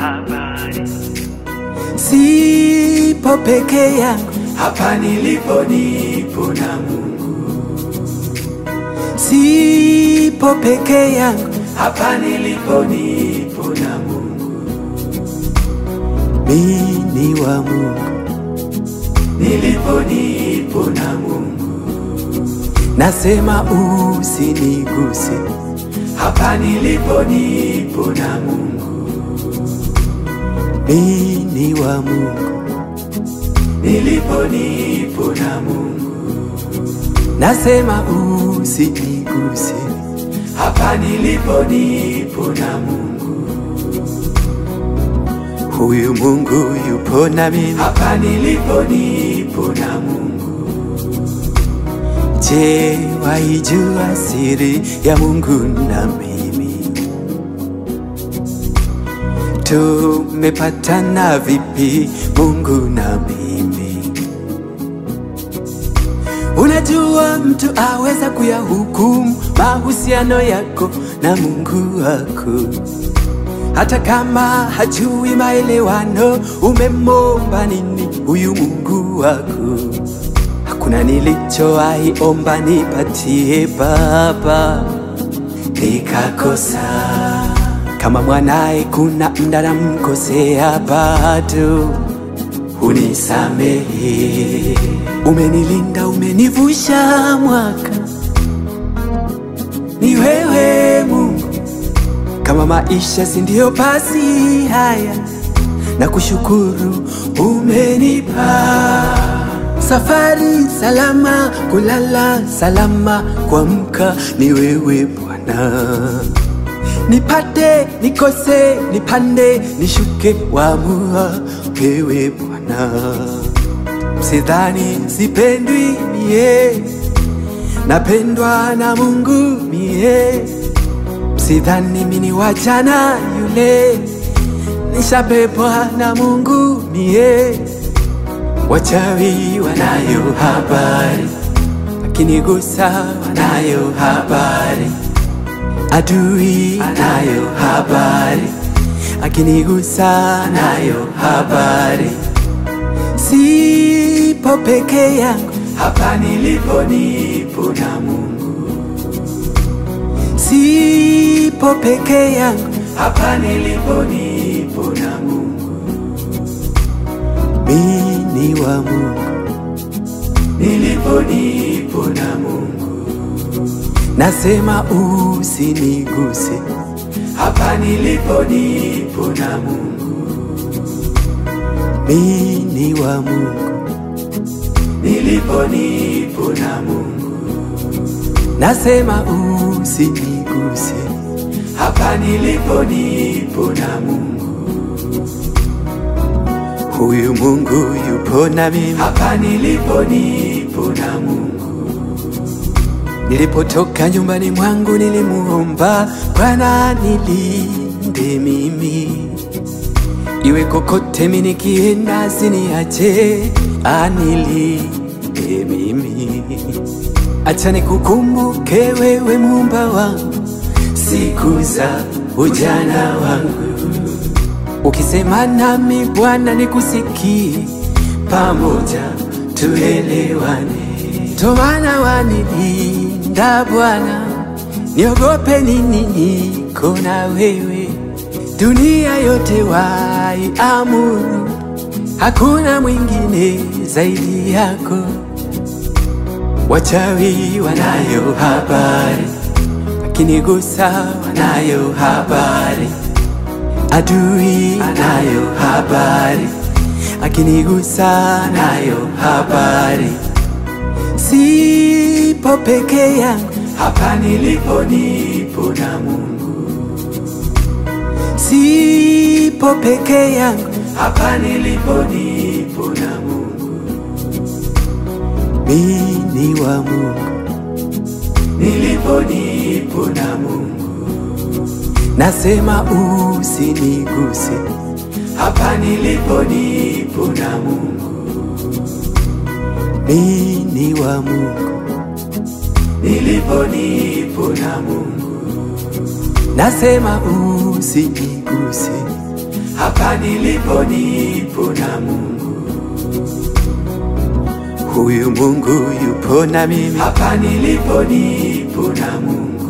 habari. Sipo peke yangu, hapa nilipo nipo na Mungu, sipo peke yangu, hapa nilipo nipo na Mungu, mimi ni wa Mungu. nilipo nipo na Mungu, Nasema usiniguse, hapa nilipo nipo na Mungu, mimi ni wa Mungu. nilipo nipo na Mungu, Nasema usiniguse, hapa nilipo nipo na Mungu, huyu Mungu yupo na mimi. hapa nilipo nipo na Mungu, Je, waijua siri ya Mungu na mimi? Tumepatana vipi Mungu na mimi? Unajua mtu aweza kuyahukumu mahusiano yako na Mungu wako, hata kama hajui maelewano. Umemomba nini huyu Mungu wako? Hakuna nilichowahi omba nipatie Baba nikakosa. Kama mwanaye kuna mda namkosea, bado unisamehe. Umenilinda, umenivusha mwaka, ni wewe Mungu. Kama maisha si ndio basi haya, na kushukuru umenipa safari salama, kulala salama, kuamka ni wewe Bwana. Nipate nikose, nipande nishuke, wamua wewe Bwana. Sidhani sipendwi mie, napendwa na Mungu mie. Sidhani mini wajana yule, nishabebwa na Mungu mie. Wachawi wanayo habari, akinigusa wanayo habari, adui anayo habari, akinigusa anayo habari. Sipo peke yangu, hapa nilipo nipo na Mungu, sipo peke yangu, hapa nilipo nipo na Mungu, mimi ni wa Mungu. nilipo nipo na Mungu, Nasema usiniguse, hapa nilipo nipo na Mungu, mimi ni wa Mungu. nilipo nipo na Mungu, Nasema usiniguse, hapa nilipo nipo na Mungu, huyu Mungu yupo na mimi. hapa nilipo nipo na Mungu, Nilipotoka nyumbani mwangu nilimuomba Bwana nilinde mimi, iwe kokote mimi nikienda, asiniache anilinde mimi. Acha nikukumbuke wewe muumba wangu siku za ujana wangu, ukisema nami Bwana nikusikie, pamoja tuelewane. Tomana wanilinda Bwana, niogope nini? Niko na wewe, dunia yote waiamuru, hakuna mwingine zaidi yako. Wachawi wanayo habari, akinigusa wanayo habari, adui anayo habari, akinigusa anayo habari. Sipo peke yangu, hapa nilipo nipo na Mungu, sipo peke yangu, hapa nilipo nipo na Mungu, mimi ni wa Mungu. nilipo nipo na Mungu, Nasema usiniguse, hapa nilipo nipo na Mungu, mimi ni wa Mungu. nilipo nipo na Mungu, Nasema usiniguse, hapa nilipo nipo na Mungu, huyu Mungu yupo na mimi, hapa nilipo nipo na Mungu,